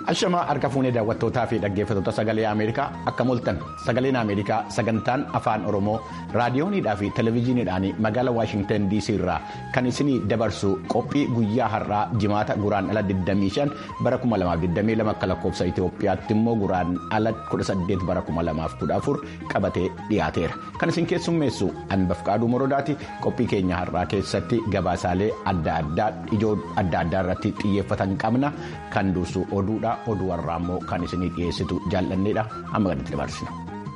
Ashamaa harka fuunee daawwattootaa fi dhaggeeffattoota sagalee Ameerikaa akka mul'atan sagaleen Ameerikaa sagantaan afaan Oromoo raadiyooniidhaa fi televezyiiniidhaan magaalaa Waashingtan DC irraa kan isinii dabarsu qophii guyyaa har'aa jimaata guraan ala 25 bara 2022 akka lakkoofsa Itoophiyaatti immoo guraan ala 18 bara 2014 qabatee dhiyaateera. Kan isin keessummeessu Anbafqaaduu Morodaati qophii keenya har'aa keessatti gabaasaalee adda addaa ijoo adda addaa irratti xiyyeeffatan qabna kan dursu oduudha. oduu warraa immoo kan isinii dhiyeessitu jaallanneedha amma gaditti dabarsina.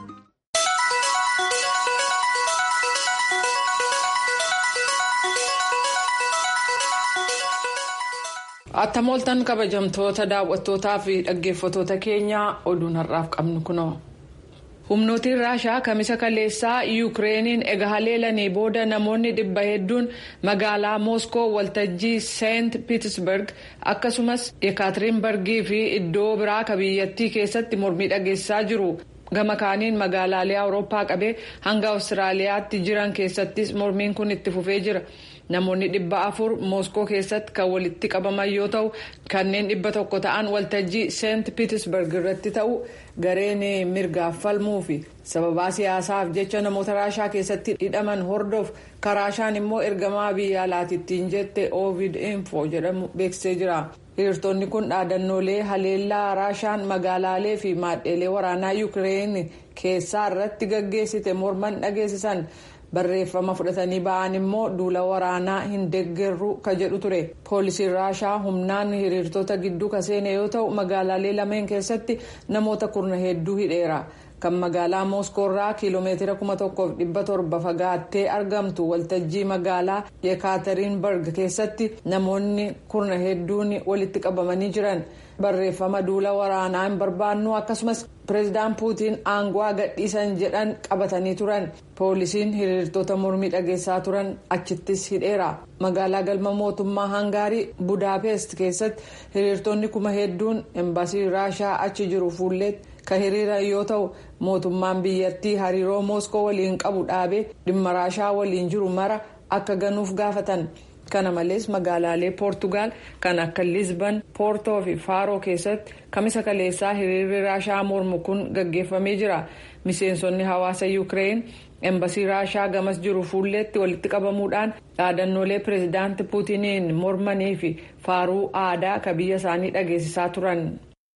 Attam ooltan kabajamtoota daawwattootaa fi dhaggeeffattoota keenyaa oduun har'aaf qabnu kunoo. humnootiin raashaa kamisa kaleessaa yuukireeniin ega haleelanii booda namoonni dhibba hedduun magaalaa mooskoo waltajjii seent piitsberg akkasumas yekaaterinbargii fi iddoo biraa ka biyyattii keessatti mormii dhageessisaa jiru gama kaaniin magaalaalee awurooppaa qabee hanga awustiraaliyaatti jiran keessattis mormiin kun itti fufee jira. namoonni dhibba afur mooskoo keessatti kan walitti qabaman yoo ta'u kanneen dhibba tokko ta'an waltajjii seent piitsberg irratti ta'u gareen mirgaaf falmuu fi sababaa siyaasaaf jecha namoota raashaa keessatti hidhaman hordof karaashaan immoo ergamaa biyya alaatittiin jette ovid info jedhamu beeksisee jira. hiriirtonni kun dhaadannoolee haleellaa raashaan magaalaalee fi maadheelee waraanaa yuukireen keessaa irratti gaggeessite morman dhageessisan. barreeffama fudhatanii ba'an immoo duula waraanaa hin deeggarru ka jedhu ture poolisiin raashaa humnaan hiriirtota gidduu ka seene yoo ta'u magaalaalee lameen keessatti namoota kurna hedduu hidheera kan magaalaa mooskoorraa kiiloomeetira kuma tokkoof dhibba torba fagaattee argamtu waltajjii magaalaa yekaaterinbarg keessatti namoonni kurna hedduun walitti qabamanii jiran barreeffama duula waraanaa hin barbaannu akkasumas pireezidaan puutiin aangoo gadhiisan jedhan qabatanii turan poolisiin hiriirtota mormii dhageessaa turan achittis hidheera magaalaa galma mootummaa hangaarii budaapest keessatti hiriirtonni kuma hedduun embaasii raashaa achi jiru fuulleetti kan hiriiran yoo ta'u mootummaan biyyattii hariiroo mooskoo waliin qabu dhaabee dhimma raashaa waliin jiru mara akka ganuuf gaafatan. kana malees magaalaalee poortugaal kan akka lisban poortoo fi faaroo keessatti kamisa kaleessaa hiriirri raashaa mormu kun gaggeeffamee jira miseensonni hawaasa yuukireen embasii raashaa gamas jiru fuulleetti walitti qabamuudhaan dhaadannoolee pireezidaanti puutiniin mormanii fi faaruu aadaa ka biyya isaanii dhageessisaa turan.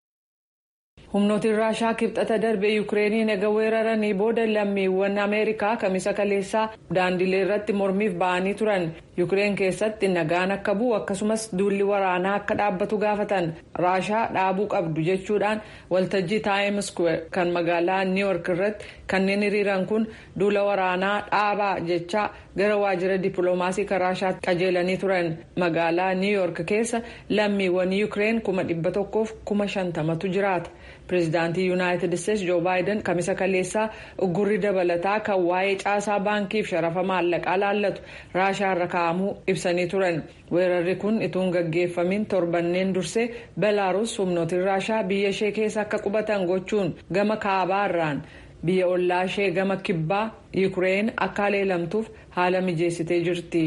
humnootiin raashaa kibxata darbee yuukireeniin ega weeraranii booda lammiiwwan ameerikaa kamisa kaleessaa daandilee irratti mormiif ba'anii turan yuukireen keessatti nagaan akka bu'u akkasumas duulli waraanaa akka dhaabbatu gaafatan raashaa dhaabuu qabdu jechuudhaan waltajjii taayim square kan magaalaa niiwork irratti kanneen hiriiran kun duula waraanaa dhaabaa jechaa gara waajjira dippiloomaasii kan raashaatti qajeelanii turan magaalaa niiwork keessa lammiiwwan yuukireen kuma dhibba tokkoof kuma shantamatu jiraata. pireezidaantii yuunaayitid isteetsi joo baayiden kamisa kaleessaa uggurri dabalataa kan waa'ee caasaa baankiif sharafa maallaqaa laallatu raashaa irra kaa'amuu ibsanii turan weerarri kun ituun gaggeeffamin torbanneen dursee belaaruus humnootiin raashaa biyya ishee keessa akka qubatan gochuun gama kaabaa irraan biyya ollaa ishee gama kibbaa yuukireen akka haleelamtuuf haala mijeessitee jirti.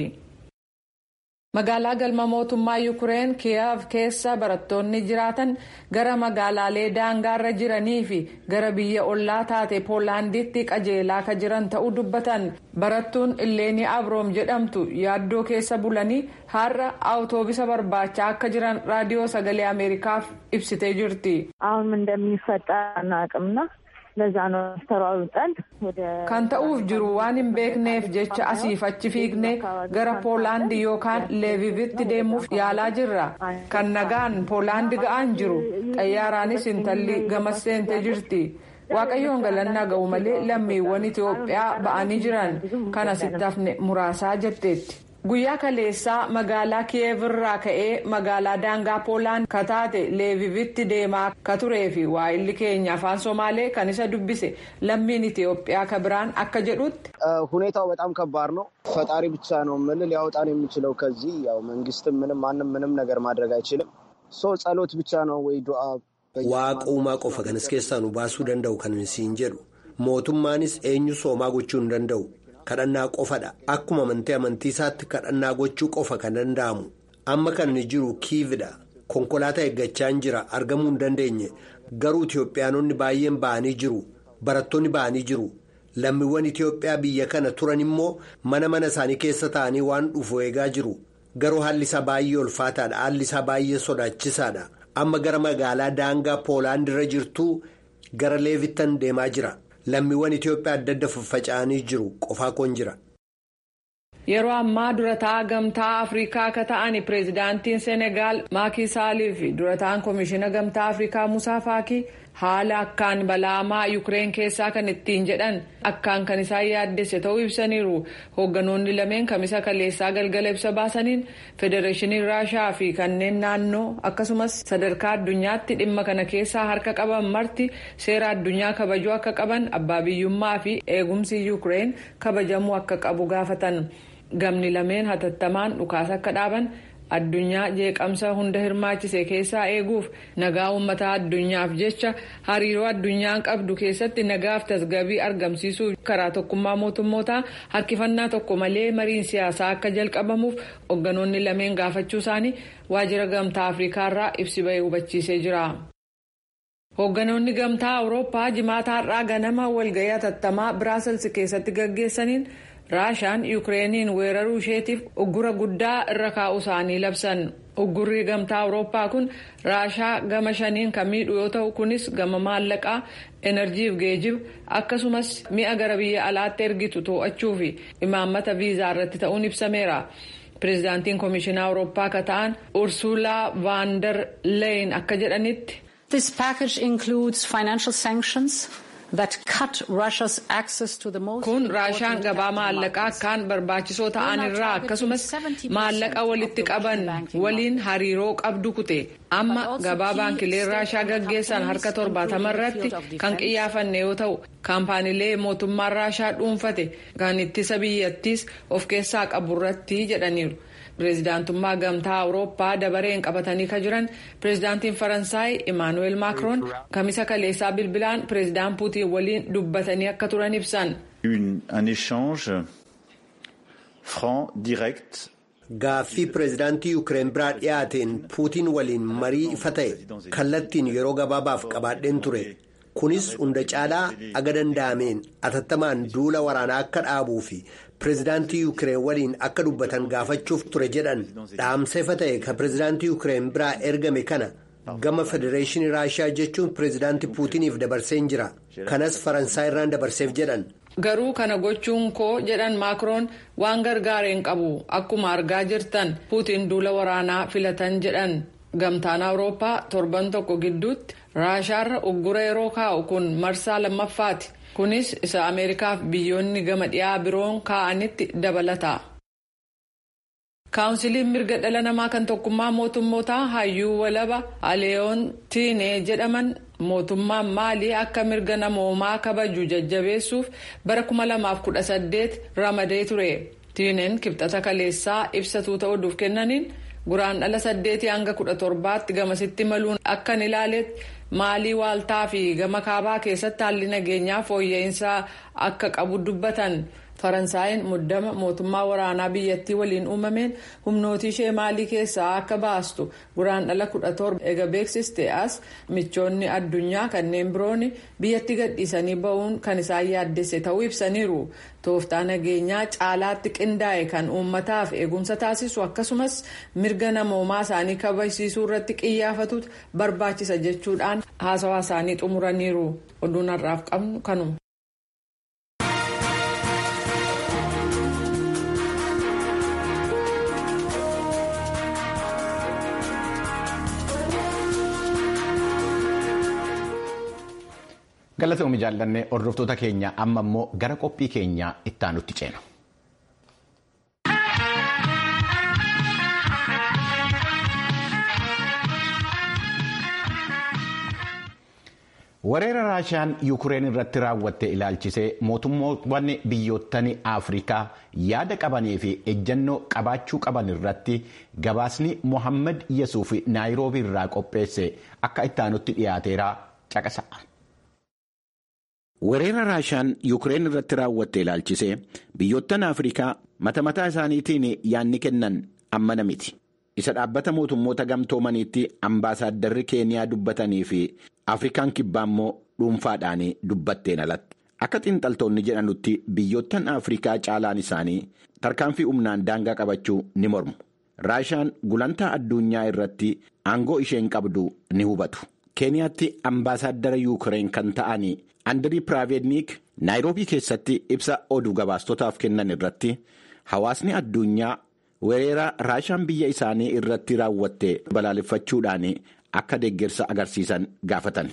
magaalaa galma mootummaa yuukireen kiyev keessa barattoonni jiraatan gara magaalaalee daangaarra jiranii fi gara biyya ollaa taate poolaanditti qajeelaa ka jiran ta'uu dubbatan barattuun illeenii abroom jedhamtu yaaddoo keessa bulanii har'a awutoobisa barbaachaa akka jiran raadiyoo sagalee ameerikaaf ibsitee jirti. አሁን እንደሚፈጠር አናውቅምና ለዛ ነው ተሯሩጠን ወደ kan ta'uuf jiru waan hin beekneef jecha asiif achi fiigne gara poolaandi yookaan leevivitti deemuuf yaalaa jirra kan nagaan poolaandi ga'aan jiru xayyaaraanis intalli gamas seentee jirti waaqayyoon galannaa ga'u malee lammiiwwan itiyoophiyaa ba'anii jiran kan asitti hafne muraasaa jetteetti. guyyaa kaleessaa magaalaa kiyev irraa ka'ee magaalaa daangaa poolaan kataate leevivitti deemaa ka turee fi waa'illi keenya afaan somaalee kan isa dubbise lammiin itiyoophiyaa ka biraan akka jedhutti. ሁኔታው በጣም ከባድ ነው። ፈጣሪ ብቻ ነው ምን ሊያወጣን የሚችለው ከዚህ ያው መንግስትም ምንም ማንም ምንም ነገር ማድረግ አይችልም። ሰው ጸሎት ብቻ ነው ወይ ዱ'a. Waaquumaa qofa kanas keessaa nu baasuu danda'u kan siin jedhu mootummaanis eenyu soomaa gochuu hin danda'u. kadhannaa qofadha akkuma amantii amantii isaatti kadhannaa gochuu qofa kan danda'amu amma kan inni jiru kiividha konkolaataa eeggachaa jira argamuu hin dandeenye garuu Itiyoophiyaanonni baay'een ba'anii jiru barattoonni ba'anii jiru lammiiwwan Itiyoophiyaa biyya kana turan immoo mana mana isaanii keessa ta'anii waan dhufu eegaa jiru garuu haalli isaa baay'ee ulfaataadha haalli isaa baay'ee sodaachisaadha amma gara magaalaa daangaa poolaandirra jirtuu gara leevittan deemaa jira lammiiwwan Itiyoophiyaa adda adda faffaca'anii jiru qofaa koon jira. Yeroo ammaa durataa gamtaa Afrikaa akka ta'an pireezidaantiin Senegaal Maakii Saalii fi durataan Komishiina Gamtaa Afrikaa Musaa Faakii haala akkaan balaamaa Yukireen keessaa kan ittiin jedhan akkaan kan isaan yaaddesse ta'uu ibsaniiru. Hoogganoonni lameen kamisa kaleessaa galgala ibsa baasaniin Federeeshinii Raashaa fi kanneen naannoo akkasumas sadarkaa addunyaatti dhimma kana keessaa harka qaban marti seera addunyaa kabajuu akka qaban abbaa biyyummaa fi eegumsi Yukireen kabajamuu akka qabu gaafatan. Gamni lameen hatattamaan dhukaasa akka dhaaban addunyaa jeeqamsa hunda hirmaachise keessaa eeguuf nagaa uummataa addunyaaf jecha hariiroo addunyaan qabdu keessatti nagaaf tasgabbii argamsiisuu karaa tokkummaa mootummootaa harkifannaa tokko malee mariin siyaasaa akka jalqabamuuf hoogganoonni lameen gaafachuu isaanii waajjira gamtaa afriikaarraa ibsi bahee hubachiisee jira. hoogganoonni gamtaa awurooppaa jimaata har'aa ganama walgayii hatattamaa biraasels keessatti gaggeessaniin. raashaan yukireeniin weeraruu isheetiif uggura guddaa irra kaa'uu isaanii labsan uggurri gamtaa awurooppaa kun raashaa gama shaniin kan miidhu yoo ta'u kunis gama maallaqaa enerjiif geejiba akkasumas mi'a gara biyya alaatti ergitu to'achuu fi imaammata viizaa irratti ta'uun ibsameera. pireezidaantiin komishinaa awurooppaa akka ta'an ursuulaa vaandar leeyin akka jedhanitti. this package includes financial sanctions. kun raashaan gabaa maallaqaa akkaan barbaachisoo ta'an irraa akkasumas maallaqa walitti qaban waliin hariiroo qabdu kute amma gabaa baankileen raashaa gaggeessan harka torbaatama irratti kan qiyyaafanne yoo ta'u kaampaaniilee mootummaan raashaa dhuunfate kan ittisa biyyattiis of keessaa qabu irratti jedhaniiru. pireezidaantummaa gamtaa awurooppaa dabareen qabatanii kan jiran pireezidaantiin faransaay imaanuweel maakroon kamisa kaleessaa bilbilaan pireezidaan puutiin waliin dubbatanii akka turan ibsan. Gaaffii pireezidaantii Yukireen biraa dhiyaateen puutiin waliin marii ifa ta'e kallattiin yeroo gabaabaaf qabaadheen ture. Kunis hunda caalaa aga danda'ameen atattamaan duula waraanaa akka dhaabuu fi pireezidaantii Yukireen waliin akka dubbatan gaafachuuf ture jedhan dhaamsa ifa ta'e kan pireezidaantii Yukireen biraa ergame kana gama federeeshinii Raashiyaa jechuun pireezidaantii Puutiniif dabarseen jira. Kanas Faransaay irraan dabarseef jedhan. Garuu kana gochuun koo jedhan Maakroon waan gargaareen qabu akkuma argaa jirtan Puutiin duula waraanaa filatan jedhan. Gamtaan Awurooppaa torban tokko gidduutti Raashaarra uggura yeroo kaa'u kun marsaa lammaffaati. Kunis isa Ameerikaaf biyyoonni gama dhiyaa biroon kaa'anitti dabalata. Kaawunsiliin mirga dhala namaa kan tokkummaa mootummootaa hayyuu walaba Aleeyoon Tiinee jedhaman mootummaan maalii akka mirga namoomaa kabaju jajjabeessuuf bara 2018 ramadee ture. Tiineen kibxata kaleessaa ibsatuu ta'uudhuuf kennaniin. guraan dhala saddeetii hanga kudha torbaatti gamasitti maluun akkan ilaaletti maalii waaltaa fi gama kaabaa keessatti haalli nageenyaa fooyya'insaa akka qabu dubbatan faransaayeen muddama mootummaa waraanaa biyyattii waliin uumameen humnootii ishee maalii keessaa akka baastu guraan dhala kudha torba ega beeksiste as michoonni addunyaa kanneen biroon biyyatti gadhiisanii ba'uun kan isaan yaaddesse ta'uu ibsaniiru tooftaa nageenyaa caalaatti qindaa'e kan uummataaf eegumsa taasisu akkasumas mirga namoomaa isaanii kabajsiisuu irratti qiyyaafatutu barbaachisa jechuudhaan haasawaa isaanii xumuraniiru oduun har'aaf qabnu kanuma. galatoomii jaallannee hordoftoota keenya amma immoo gara qophii keenyaa ittaanutti ceena. Weerara Raashiyaan Yukureen irratti raawwatte ilaalchisee mootummoowwan biyyoottan Afrikaa yaada qabanii fi ejjennoo qabaachuu qaban irratti gabaasni Mohaammed Yesuuf Naayiroobii irraa qopheesse akka ittaanutti dhiyaateera caqasa. Weerara Raashiyaan Yukureen irratti raawwatte ilaalchisee biyyoottan Afrikaa mata mataa isaaniitiin yaadni kennan ammana miti. isa dhaabbata mootummoota gamtoomaniitti ambaasaaddarri keeniyaa dubbatanii fi afrikaan kibbaa immoo dhuunfaadhaan dubbatteen alatti akka xiinxaltoonni jedhanutti biyyoottan afrikaa caalaan isaanii tarkaanfii humnaan daangaa qabachuu ni mormu raashaan gulantaa addunyaa irratti aangoo isheen qabdu ni hubatu keeniyaatti ambaasaadara yuukireen kan ta'an andirii piraavedniik naayiroobii keessatti ibsa oduu gabaastotaaf kennan irratti hawaasni addunyaa weerara raashaan biyya isaanii irratti raawwatte balaaleffachuudhaan akka deeggarsa agarsiisan gaafatan.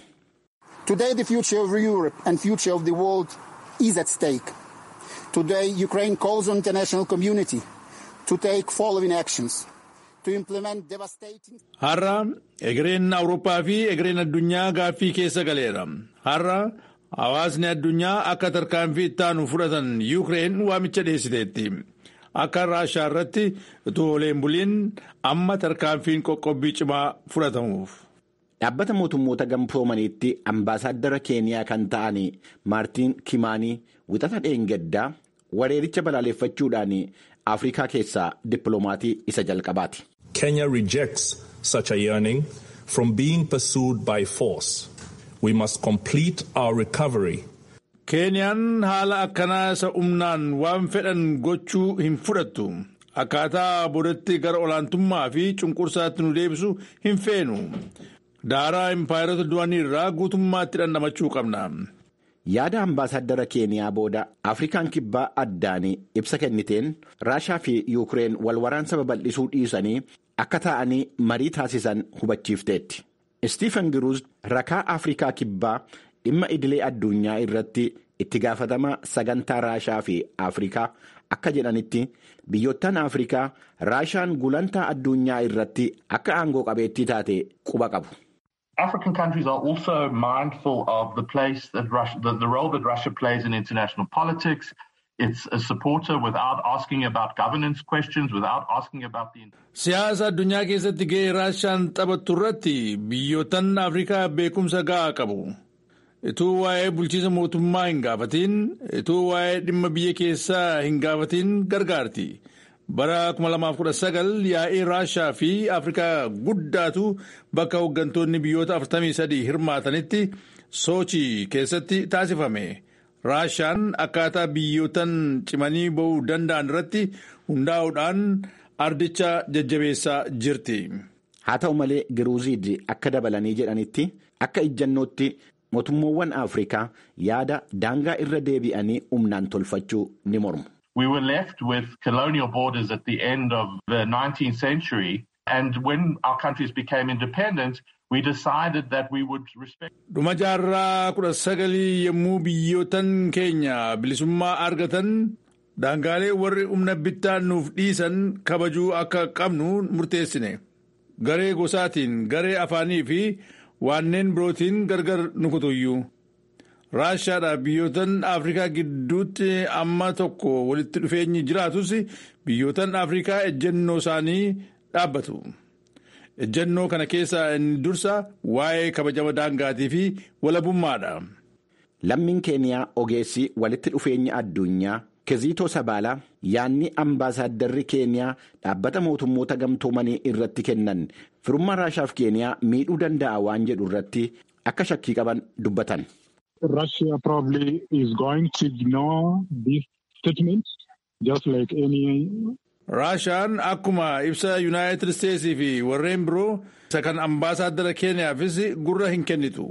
Today the future of Europe and future of the world is at stake. Today Ukraine calls on the international community to take following actions. To implement devastating... Har'a egereen Awurooppaa fi egereen addunyaa gaaffii keessa galeera. Har'a hawaasni addunyaa akka tarkaanfii ittaanu fudhatan Yuukireen waamicha dhiyeessiteetti. Akka raashaa irratti utuu oleen buliin amma tarkaanfiin qoqqobbii cimaa fudhatamuuf. Dhaabbata mootummoota gamtoomaniitti ambaasaadara keeniyaa kan ta'an maartiin kimaanii wixata dheengaddaa wareericha balaaleffachuudhaan afrikaa keessaa dippiloomaatii isa jalqabaati. Kenya rejects such a yearning from being pursued by force. We must complete our recovery. Keeniyaan haala akkanaa isa humnaan waan fedhan gochuu hin fudhattu. Akkaataa boodatti gara olaantummaa fi cunqursaatti nu deebisu hin feenu. Daaraa impaayirota du'anii irraa guutummaatti dhandhamachuu qabna. Yaada ambaasaadara keeniyaa booda Afrikaan kibbaa addaan ibsa kenniteen Raashaa fi Yuukireen wal waraansa babal'isuu dhiisanii akka ta'anii marii taasisan hubachiifteetti. Istiifan Giruuz rakaa Afrikaa kibbaa dhimma idilee addunyaa irratti itti gaafatama sagantaa Raashaa fi Afrikaa akka jedhanitti biyyoottan Afrikaa Raashaan gulantaa addunyaa irratti akka aangoo qabeettii taate quba qabu. African countries are also mindful of the place that Russia, the, the role that Russia plays in international politics. It's a supporter without asking about governance questions, without asking about the. Siyaasa addunyaa keessatti gahee Raashaan taphattu irratti biyyoottan Afrikaa beekumsa gahaa qabu. Ituu waa'ee bulchiisa mootummaa hin gaafatiin, ituu waa'ee dhimma biyya keessaa hin gaafatiin gargaarti. Bara 2019 yaa'ii Raashaa fi Afrikaa guddaatu bakka hooggantoonni biyyoota 43 hirmaatanitti Soochii keessatti taasifame. Raashaan akkaataa biyyootan cimanii ba'uu danda'an irratti hundaa'uudhaan ardicha jajjabeessaa jirti. Haa ta'u malee Giruuziid akka dabalanii jedhanitti akka ijjannootti mootummoowwan Afrikaa yaada daangaa irra deebi'anii humnaan tolfachuu ni mormu. We were left with colonial borders at the end of the 19th century. And when our countries became independent, we decided that we would respect. Dhuma jaarraa kudha sagalii yommuu biyyootan keenya bilisummaa argatan daangaalee warri humna bittaa nuuf dhiisan kabajuu akka qabnu murteessine. Garee gosaatiin, garee afaanii fi waanneen birootiin gargar nu kutuyyuu. Raashaadhaaf biyyootan Afrikaa gidduutti amma tokko walitti dhufeenyi jiraatus biyyootan Afrikaa ejjennoo isaanii dhaabbatu. Ejjennoo kana keessaa inni dursa waa'ee kabajama daangaatii fi walabummaadha. Lammiin keeniyaa ogeessi walitti dhufeenya addunyaa Keziitoo Sabaalaa yaanni ambaasaaddarri keeniyaa dhaabbata mootummoota gamtoomanii irratti kennan firummaa Raashaaf keeniyaa miidhuu danda'a waan jedhu irratti akka shakkii qaban dubbatan. Russia probably is going to ignore this statement just like any. Raashaan akkuma ibsa Yuunaayitid Isteetsii fi warreen biroo isa kan ambaasaadara keeniyaafis gurra hin kennitu.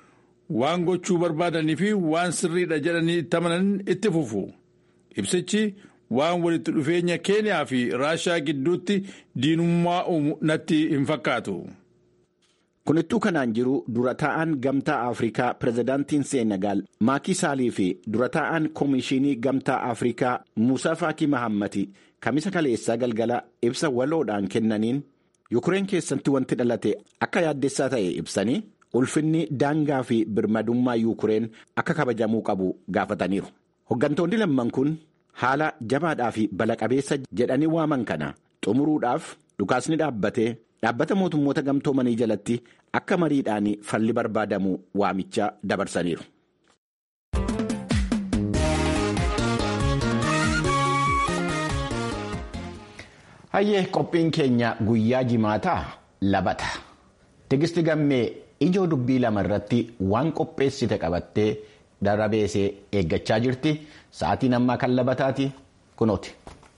Waan gochuu barbaadanii fi waan sirriidha jedhanii itti amanan itti fufu. Ibsichi waan walitti dhufeenya keeniyaa fi Raashaa gidduutti diinummaa uumu natti hin fakkaatu. Kunittuu kanaan jiru dura taa'an gamtaa Afrikaa pirezidaantiin Seenagaal Maakii Saalii fi dura taa'an Koomishinii Gamtaa Afrikaa Muusaa Faakii Mahammati kamisa kaleessaa galgala ibsa waloodhaan kennaniin Yukureen keessatti wanti dhalate akka yaaddessaa ta'e ibsanii ulfinni daangaa fi birmadummaa Yukureen akka kabajamuu qabu gaafataniiru. Hoggantoonni lamman kun haala jabaadhaa fi bala-qabeessa jedhanii waaman kana xumuruudhaaf dhukaasni dhaabbatee. Dhaabbata mootummoota gamtoomanii jalatti akka mariidhaan falli barbaadamu waamicha dabarsaniiru. Hayyee qophiin keenya guyyaa jimaataa labata. Tigisti gammee ijoo dubbii lama irratti waan qopheessite qabattee darabeesee eeggachaa jirti. Sa'aatiin ammaa kan labataati kunooti.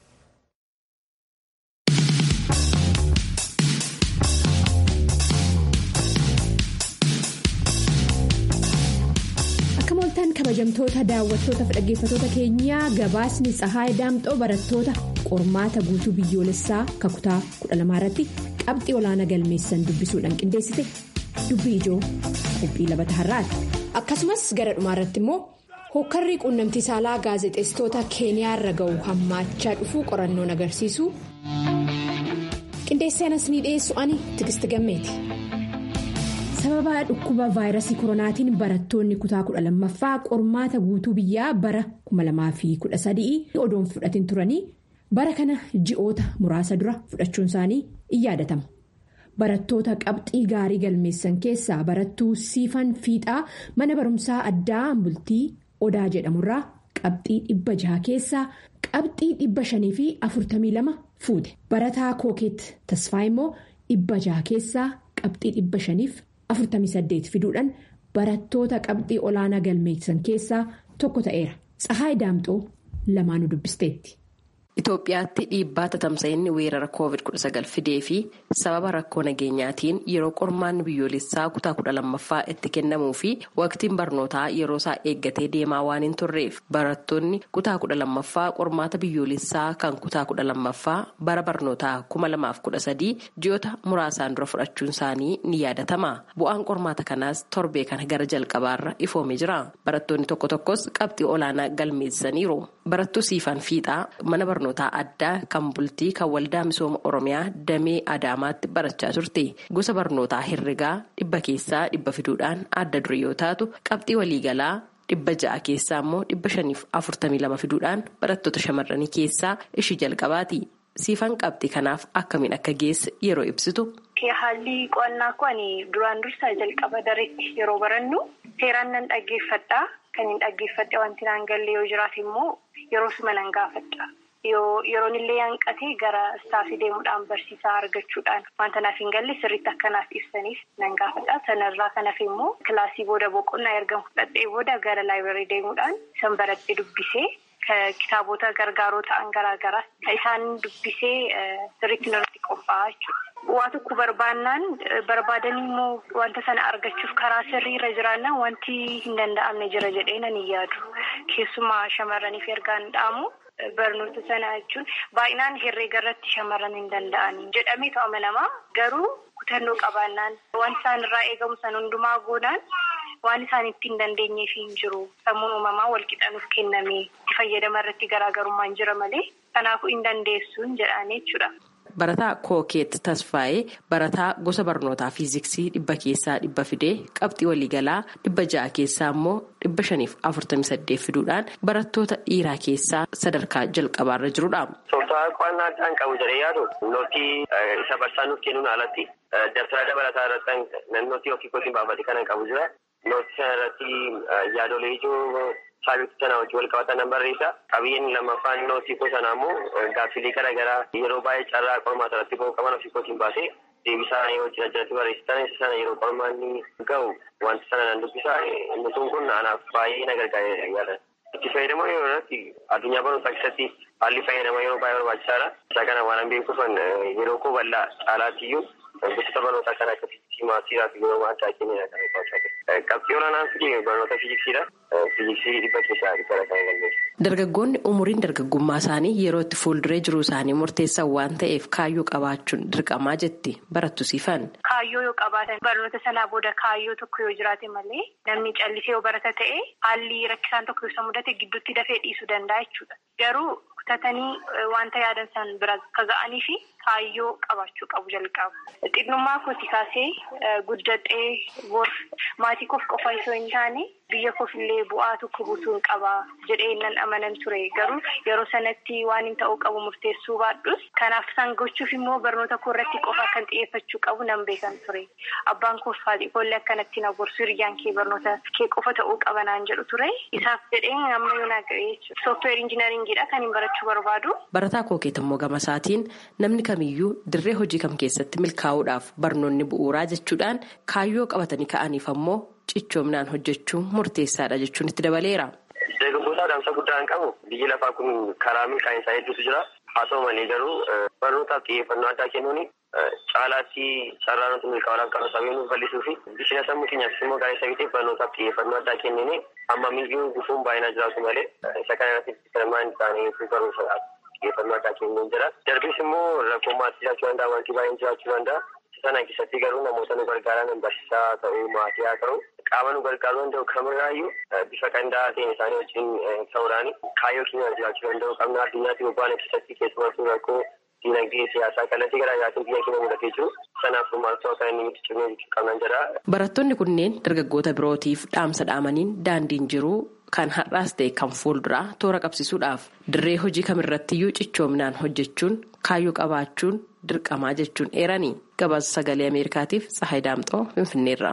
kabajamtoota daawwattootaaf dhaggeeffatoota keenyaa gabaasni tsahaay daamxoo barattoota qormaata guutuu biyyoolessaa kakutaa 12 irratti qabxii olaanaa galmeessan dubbisuudhaan qindeessite dubbii ijoo qophii labata har'aati akkasumas gara dhumaarratti immoo hokkarrii quunnamtii saalaa gaazexeessitoota keeniyaa irra ga'u hammaachaa dhufuu qorannoon agarsiisu qindeessaanas ni dhiyeessu ani tigisti gammeeti. sababa dhukkuba vaayirasii koronaatiin barattoonni kutaa kudha lammaffaa qormaata guutuu biyyaa bara 2013 odoon fudhatin turanii bara kana ji'oota muraasa dura fudhachuun isaanii in yaadatama. barattoota qabxii gaarii galmeessan keessaa barattuu siifan fiixaa mana barumsaa addaa bultii odaa jedhamurraa qabxii dhibba jaha keessaa qabxii dhibba shanii fi afurtamii lama fuute barataa kookeet tasfaa immoo dhibba jaha keessaa qabxii dhibba shaniif. 48 fiduudhaan barattoota qabxii olaanaa galmeessan keessaa tokko ta'eera. Tsahaay Daamxoo lamaanuu dubbisteetti. Itoophiyaatti dhiibbaa tatamsa'inni weerara COVID-19 fidee fi sababa rakkoo nageenyaatiin yeroo qormaanni biyyoolessaa kutaa kudha lammaffaa itti kennamuu fi waqtiin barnootaa yeroo isaa eeggatee deemaa waan hin turreef barattoonni kutaa kudha lammaffaa qormaata biyyoolessaa kan kutaa kudha lammaffaa bara barnootaa kuma lamaaf kudha sadii ji'oota muraasaan dura fudhachuun isaanii ni yaadatama. Bu'aan qormaata kanaas torbee kana gara jalqabaarra ifoomee jira. Barattoonni tokko tokkos qabxii olaanaa galmeessaniiru. Barattuu siifan fiixaa mana barnootaa addaa kan bultii kan waldaa misooma oromiyaa damee adaamaatti barachaa turte gosa barnootaa herregaa dhibba keessaa dhibba fiduudhaan adda dure yoo taatu qabxii waliigalaa dhibba ja'a keessaa immoo dhibba shaniif afurtamii lama fiduudhaan barattoota shamarranii keessaa ishii jalqabaati siifan qabxii kanaaf akkamiin akka geesse yeroo ibsitu. haalli qo'annaa kun duraan dursaa jalqaba dareetti yeroo barannu seeraan nan dhaggeeffadha kan hin dhaggeeffadhe wanti naan galle yoo jiraate immoo yeroo suma nan gaafadha. yeroon illee hanqatee gara istaafii deemuudhaan barsiisaa argachuudhaan wanta naaf hin galle sirriitti akkanaaf ibsaniif nan gaafadha sanarraa kanaaf immoo kilaasii booda boqonnaa erga fudhadhee booda gara laayibireerii deemuudhaan san baradhee dubbisee kitaabota gargaaroo ta'an garaagaraa isaan dubbisee sirriitti irratti qophaa'aa jechuudha. Waa tokko barbaannaan barbaadanii immoo wanta sana argachuuf karaa sirriirra jiraannaan wanti hin danda'amne jira jedhee nan hin yaadu keessumaa shamarraniif ergaan dhaamu. Barnoota sana jechuun baay'inaan herreega irratti shamarran hin danda'an jedhamee amanamaa garuu kutannoo qabaannaan waan isaan irraa eegamu san hundumaa goonaan waan isaan itti hin dandeenyeef hin jiru sammuun uumamaa walqixanuuf kenname itti fayyadama irratti garaagarummaan jira malee kanaafuu hin dandeessuun jedhanii jechuudha. Barataa Kookeet Tasfaayee barataa gosa barnootaa fiiziksii dhibba keessaa dhibba fidee qabxii waliigalaa dhibba ja'a keessaa immoo dhibba shaniif afurtamii saddeet fiduudhaan barattoota dhiiraa keessaa sadarkaa jalqabaarra jirudha. Tooftaa qo'annaa addaan qabu jedhee yaadu nootii isa barsaa nuuf kennuun alatti dabtara dabalataa irratti nootii ofii kootiin baafate kanan qabu jira. Nootii sana irratti yaadolee ijoo Saabitti sana wajjin wal qabatan nan barreessa. Qabiyyeen lammaffaan nootii koo sanaa immoo gaaffilee garaagaraa yeroo baay'ee carraa qormaata irratti ba'uu qaban ofii kootiin baasee deebisaa yoo jira jalatti barreessitan isa sana yeroo qormaanni ga'u wanta sana nan dubbisa. Nutuun kun anaaf baay'ee na gargaara yaada. Itti fayyadama yeroo irratti addunyaa barnootaa keessatti haalli fayyadama yeroo baay'ee barbaachisaadha. Isa kana waan beekuufan yeroo koo bal'aa caalaatti iyyuu gosoota barnootaa kan akka fiiziksii maasiiraa fi yeroo addaa kennina kan barbaachisaa qabxii olaanaan fide barnoota fiiziksiidha. Fiiziksii dhibba keessaa dhibba kan galmeessu. Dargaggoonni umuriin dargaggummaa isaanii yeroo itti fuulduree jiruu isaanii murteessan waan ta'eef kaayyoo qabaachuun dirqamaa jetti barattu siifan. Kaayyoo yoo qabaatan barnoota sanaa booda kaayyoo tokko yoo jiraate malee namni callisee yoo barata ta'e haalli rakkisaan tokko yoo mudate gidduutti dafee dhiisuu danda'a jechuudha. Garuu kutatanii wanta yaadan san bira akka ga'anii fi kaayyoo qabaachuu qabu jalqaba. xinnummaa kooti kaasee guddadhee bor maatii koof qofa osoo hin taane biyya koof illee bu'aa tokko buusuun qaba jedhee nan amanan ture garuu yeroo sanatti waan hin ta'uu qabu murteessuu baadhus kanaaf san gochuuf immoo barnoota koo irratti qofa kan xiyyeeffachuu qabu nan beekan ture abbaan koof haadhi koollee akkanatti na gorsu hiriyyaan kee barnoota kee qofa ta'uu qaba naan jedhu ture isaaf jedheen amma yoo naa ga'e jechuudha sooftiweer injinaringiidha kan hin barachuu barbaadu. Barataa kookeet immoo gama isaatiin namni kamiyyuu dirree hojii kam keessatti milkaa'uudhaaf barnoonni bu'uuraa jechuudhaan kaayyoo qabatanii ka'aniif ammoo cichoominaan hojjechuun murteessaadha jechuun itti dabaleera. Deeggartoota adamsa guddaa hin qabu biyyi lafaa kun karaa milkaa'insaa hedduutu jira haa ta'u malee garuu barnootaaf xiyyeeffannoo addaa kennuun caalaatti carraa nuti milkaa'uudhaaf qabu sabee nuuf bal'isuu fi bishina sammuu keenyaafis immoo gaarii sabiitiif barnootaaf xiyyeeffannoo addaa kennine amma miyyuu gufuun baay'inaa jiraatu malee isa kana irratti sirmaan isaanii barumsa xiyyeeffannoo addaa kennuun jira. Darbis immoo rakkoo maatii jiraachuu danda'a wanti baay'een jiraachuu danda'a. Sana keessatti garuu namoota nu gargaaran barsiisaa ta'uu maatii haa ta'u qaama nu gargaaruu danda'u kamirraayyuu bifa qindaa'aa ta'een isaanii wajjin ta'uudhaan kaayyoo keenya jiraachuu danda'u qabna addunyaatti bobba'an keessatti keessumattuu rakkoo diinagdee siyaasaa kallattii garaa garaatiin biyya keenya mudatee jiru sanaaf maaltu akka inni itti cimee jechuu qabnan jedha. Barattoonni kunneen dargaggoota birootiif dhaamsa dhaamaniin daandiin jiruu kan har'aas ta'e kan fuulduraa toora qabsiisuudhaaf dirree hojii kamirrattiyyuu cichoominaan hojjechuun kaayyoo qabaachuun dirqamaa jechuun eeranii gabaasa sagalee ameerikaatiif tsahayi daamxoo finfinneerra.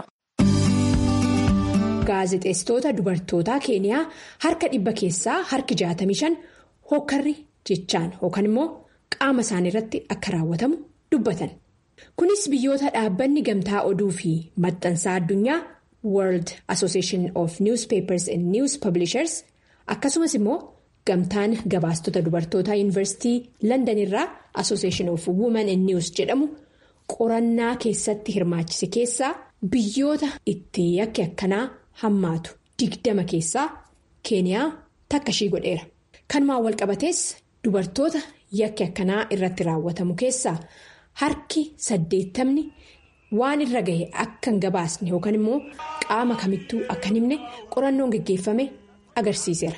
gaazexeessitoota dubartootaa keeniyaa harka dhibba keessaa harki 65 hokkarri jechaan yookaan immoo qaama isaanii irratti akka raawwatamu dubbatan kunis biyyoota dhaabbanni gamtaa oduu fi maxxansaa addunyaa world association of newspapers and news publishers akkasumas immoo gamtaan gabaastota dubartootaa yuunivarsiitii london irraa association of women and news jedhamu qorannaa keessatti hirmaachise keessaa biyyoota itti yakki akkanaa hammaatu digdama keessaa keeniyaa takka ishii godheera kanumaan walqabatees dubartoota yakki akkanaa irratti raawwatamu keessaa harki saddeettamni waan irra gahe akka hin gabaasne yookaan immoo qaama kamittuu akka hin himne qorannoon geggeeffame agarsiiseera.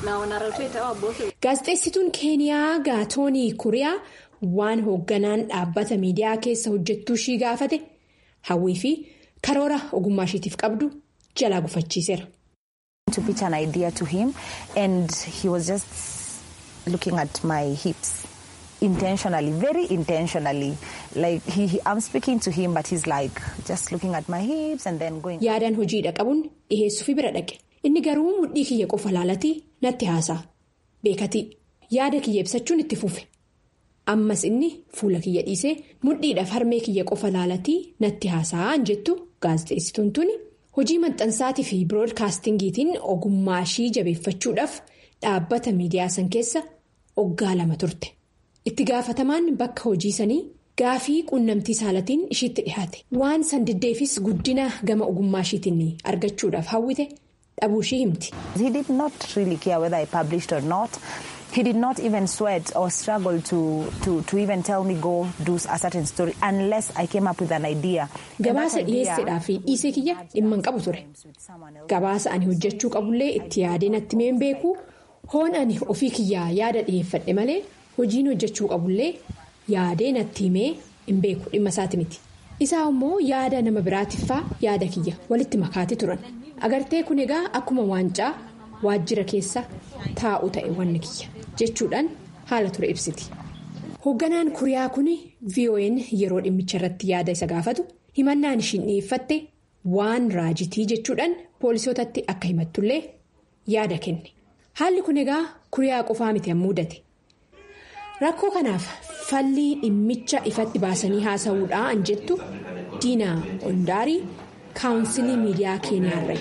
gaazexeessituun keeniyaa gaatoonii kuriyaa waan hoogganaan dhaabbata miidiyaa keessa hojjettuu ishii gaafate hawwii fi karoora ogummaa ishiitiif qabdu jalaa gufachiiseera. to pitch an idea to him and he was just looking at my hips intentionally very intentionally like he, he, I'm speaking to him but he's like just looking at my hips and then going. yaadaan hojiidha qabuun dhiheessuufi bira dhaqe inni garuu mudhii kiyya qofa laalatii natti haasa'a beekatii yaada kiyya ibsachuun itti fufe ammas inni fuula kiyya dhiisee mudhiidhaaf harmee kiyya qofa laalatii natti haasa'aan jettu gaazexeessituun tuni. hojii maxxansaatii fi biroodkaastingiitiin ogummaa ishii jabeeffachuudhaaf dhaabbata miidiyaa san keessa oggaa lama turte itti gaafatamaan bakka hojii sanii gaafii quunnamtii saalatiin ishiitti dhihaate waan san diddeefis guddina gama ogummaa ishiitiin argachuudhaaf hawwite dhabuu ishii himti. he did not really care whether I published or not. He did not even sweat or struggle to, to, to even tell me go do a certain story unless I came up with an idea. Gabaasa dhiyeessedhaa fi dhiisee kiyya dhimma hin qabu ture. Gabaasa ani hojjechuu qabullee itti yaadee natti mee beeku hoon ani ofii kiyyaa yaada dhiyeeffadhe malee hojiin hojjechuu qabullee yaadee natti himee hin beeku dhimma isaati miti. Isaa immoo yaada nama biraatiffaa yaada kiyya walitti makaati turan. Agartee kun egaa akkuma waancaa waajjira keessa taa'u ta'e wanni kiyya. jechuudhaan haala ture ibsiti hoogganaan kuriyaa kun vo'n yeroo dhimmicha irratti yaada isa gaafatu himannaan ishiin dhiyeeffatte waan raajitii jechuudhaan poolisootatti akka himattullee yaada kenne haalli kun egaa kuriyaa qofaa miti mudate rakkoo kanaaf fallii dhimmicha ifatti baasanii haasa'uudhaan jettu diinaa ondaarii kaawunsilii miidiyaa keeniyaarra.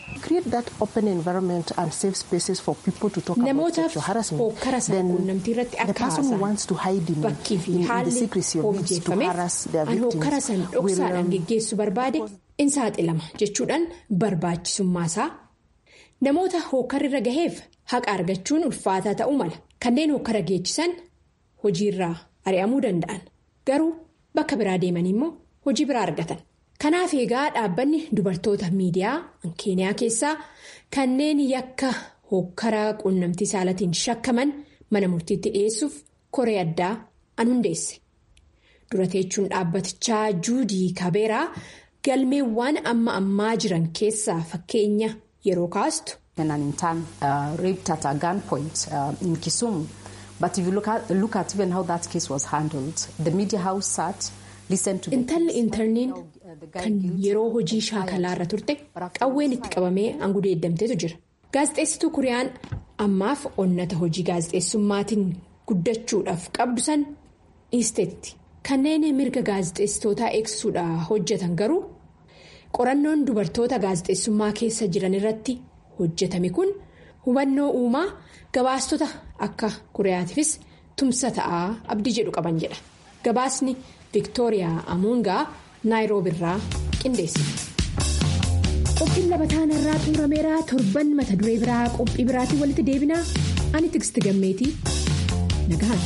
namootaaf hokkara quunnamtii irratti akka haasa'a bakkii fi haalli hojjeeffame an hokkara san dhoksaadhaan geggeessu barbaade in saaxilama jechuudhaan barbaachisummaa namoota hokkarrirra gaheef haqa argachuun ulfaataa ta'uu mala kanneen hokkara geechisan hojiirraa ari'amuu danda'an garuu bakka biraa deemanii immoo hojii biraa argatan. kanaaf egaa dhaabbanni dubartoota miidiyaa keeniyaa keessaa kanneen yakka hokkaraa quunnamtii saalatiin shakkaman mana murtiitti dhiyeessuuf koree addaa an hundeesse dura teechuun dhaabbatichaa juudii kabeeraa galmeewwan amma ammaa jiran keessaa fakkeenya yeroo kaastu. intalli intarniin kan yeroo hojii shaakalaa irra turte qawween itti qabamee hangudeeddamteetu jira gaazexeessituu kuriyaan ammaaf onnata hojii gaazexeessummaatiin guddachuudhaaf qabdu san dhiisteetti kanneen mirga gaazexeessitootaa eegsuudhaaf hojjetan garuu qorannoon dubartoota gaazexeessummaa keessa jiran irratti hojjetame kun hubannoo uumaa gabaastota akka kuriyaatiifis tumsa ta'aa abdii jedhu qaban jedha gabaasni. Viktooriyaa Amuungaa Naayiroobiirraa qindeessite. Qophiin labataan irraa xumurameera torban mata duree biraa qophii biraatiin walitti deebinaa ani Tigist Gammeetii nagahan.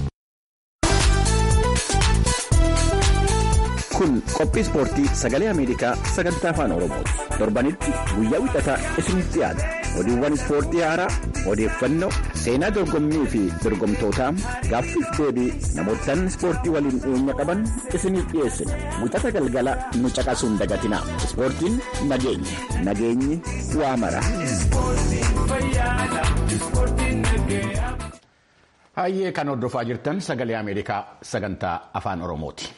Kun qophii ispoortii sagalee Ameerikaa sagantaa afaan Oromooti. Torbanitti guyyaa wixataa isinitti dhiyaata. Oduuwwan ispoortii haaraa, odeeffannoo, seenaa dorgommii fi dorgomtootaa gaaffiif deebii namootaan ispoortii waliin dhiyeenya qaban isiniif dhiyeessina. Wixata galgala nu caqasuun dagatinaa. Ispoortiin nageenya. Nageenyi waa mara. Hayyee kan hordofaa jirtan sagalee Ameerikaa sagantaa afaan Oromooti.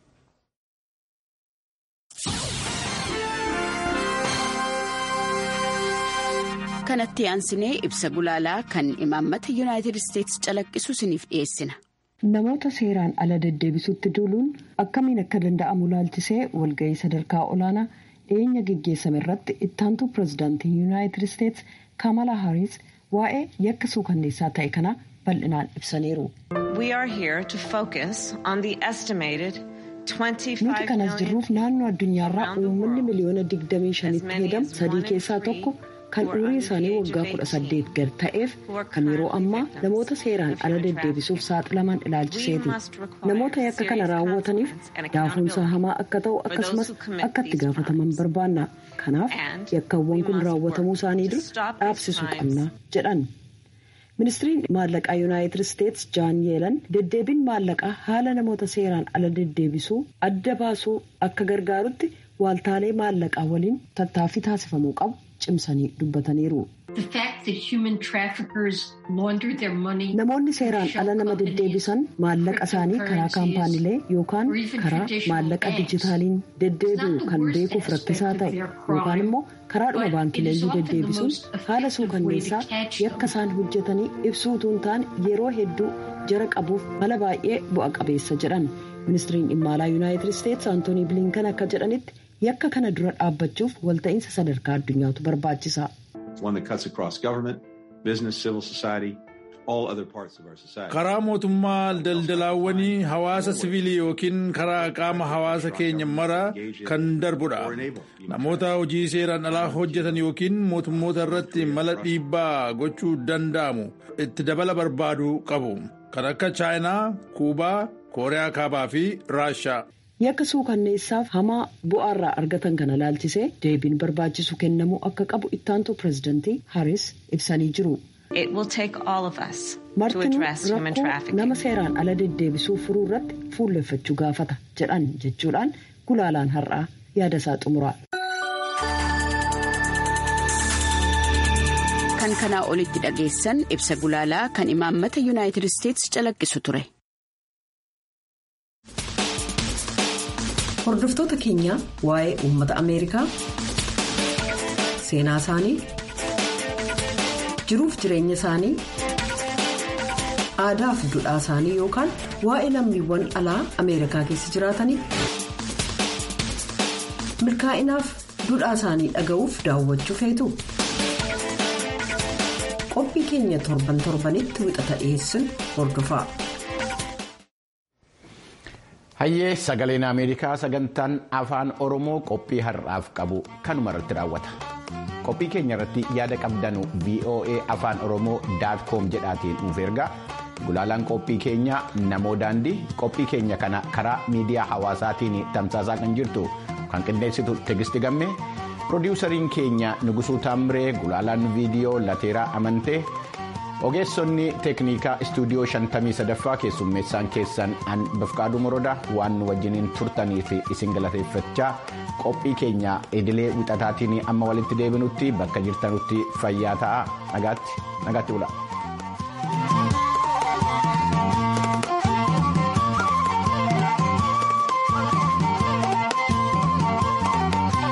kanatti aansinee ibsa gulaalaa kan imaammata yuunaayitid isteetsi calaqqisu isiniif dhiyeessina. namoota seeraan ala deddeebisuutti duuluun akkamiin akka danda'amu laalchisee walga'ii sadarkaa olaanaa dhiyeenya geggeessame irratti ittaantuu pirezidaantii yuunaayitid isteetsi kaamala haaris waa'ee yakka suukanneessaa ta'e kana bal'inaan ibsaniiru. nuti kanas jirruuf naannoo addunyaarraa uummanni miliyoona 25tti hedamu sadii keessaa tokko. kan umurii isaanii waggaa 18 gad ta'eef kan yeroo ammaa namoota seeraan ala deddeebisuuf saaxilaman ilaalchiseeti namoota yakka kana raawwataniif daafoonsaa hamaa akka ta'u akkasumas akka itti gaafataman barbaanna kanaaf yakkawwan kun raawwatamuu isaanii dura dhaabsisuu qabna jedhan. ministiriin maallaqaa yuunaayitid isteetsi jaan yeelan deddeebiin maallaqaa haala namoota seeraan ala deddeebisuu adda baasuu akka gargaarutti waaltaalee maallaqaa waliin tattaaffii taasifamuu qabu. cimsanii dubbataniiru. namoonni seeraan ala nama deddeebisan maallaqa isaanii karaa kaampaaniilee yookaan karaa maallaqa dijitaaliin deddeebi'u kan beekuuf rakkisaa ta'e yookaan immoo karaadhuma baankileeyyuu deddeebisuun haala suukanneessaa yakka isaan hojjetanii ibsuu utuu hin taane yeroo hedduu jara qabuuf mala baay'ee bu'a qabeessa jedhan ministiriin dhimma alaa yuunaayitid isteetsi antoonii bilinkan akka jedhanitti. yakka kana dura dhaabbachuuf walta'iinsa sadarkaa addunyaatu barbaachisa. karaa mootummaa daldalaawwanii hawaasa siviilii yookiin karaa qaama hawaasa keenya mara kan darbudha namoota hojii seeraan alaa hojjetan yookiin mootummoota irratti mala dhiibbaa gochuu danda'amu itti dabala barbaaduu qabu kan akka chaayinaa kuubaa kooriyaa kaabaa fi raashaa. yakka suukanneessaaf hamaa bu'aarraa argatan kana laalchisee deebiin barbaachisu kennamuu akka qabu ittaantuu pirezidantii haris ibsanii jiru. martinuu rakkoo nama seeraan ala deddeebisuu furuu irratti fuulleffachuu gaafata jedhan jechuudhaan gulaalaan har'aa yaada isaa xumura. kan kanaa olitti dhageessan ibsa gulaalaa kan imaammata yuunaayitid isteetsi calaqqisu ture. hordoftoota keenya waa'ee uummata ameerikaa seenaa isaanii jiruuf jireenya isaanii aadaa fi duudhaa isaanii yookaan waa'ee lammiiwwan alaa ameerikaa keessa jiraatanii milkaa'inaaf duudhaa isaanii dhaga'uuf daawwachuu feetu qophii keenya torban torbanitti wixata dhiyeessuun hordofaa. hayyee sagaleen ameerikaa sagantaan afaan oromoo qophii har'aaf qabu kanuma irratti raawwata qophii keenya irratti yaada qabdanu voa afaan oromoo koom jedhaatiin nuuf ergaa gulaalaan qophii keenya namoo daandii qophii keenya kana karaa miidiyaa hawaasaatiin tamsaasaa kan jirtu kan qindeessitu tegisti gamme piroodiwusariin keenya nugusuu taamiree gulaalaan viidiyoo lateeraa amantee ogeessonni teeknikaa istuudiyoo 53ffaa keessummeessaan keessan an bifqaaduu morodaa waan nu wajjiniin turtanii fi isin galateeffachaa qophii keenya idilee wixataatiin amma walitti deebinutti bakka jirtanutti fayyaa ta'aa nagaatti bulaa.